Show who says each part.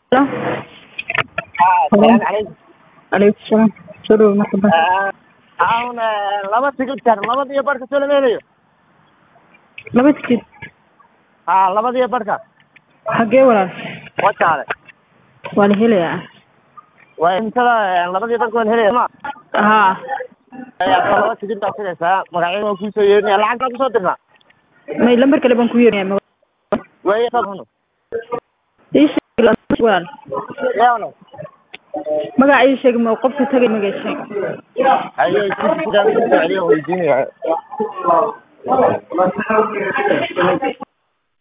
Speaker 1: Hello.
Speaker 2: Assalaamu calaykum.
Speaker 1: Calaykum salaam. Soo dhawow marxaba.
Speaker 2: Aan laba tigidh jar labadiyo barhka soo lama helayo
Speaker 1: Laba tikid.
Speaker 2: haa labadiyo barhka
Speaker 1: Xagee walaal?
Speaker 2: wajaale
Speaker 1: Waa la helayaa.
Speaker 2: waa imtada labadiyo barhka waa la helaya ma
Speaker 1: Haa.
Speaker 2: ayaa laba tigidh baa tiraysaa magacyada waan kuusoo yeerinaya lacag baa kusoo dirnaa
Speaker 1: May lambar kale baan ku yeerayaa.
Speaker 2: weeye sabno
Speaker 1: Ii sheeg lambar walaal.
Speaker 2: yaano
Speaker 1: Magaca ii sheeg ma qofka tagay magaca sheeg.
Speaker 2: haye tigidhkaan kusoo celiyo weydiinaya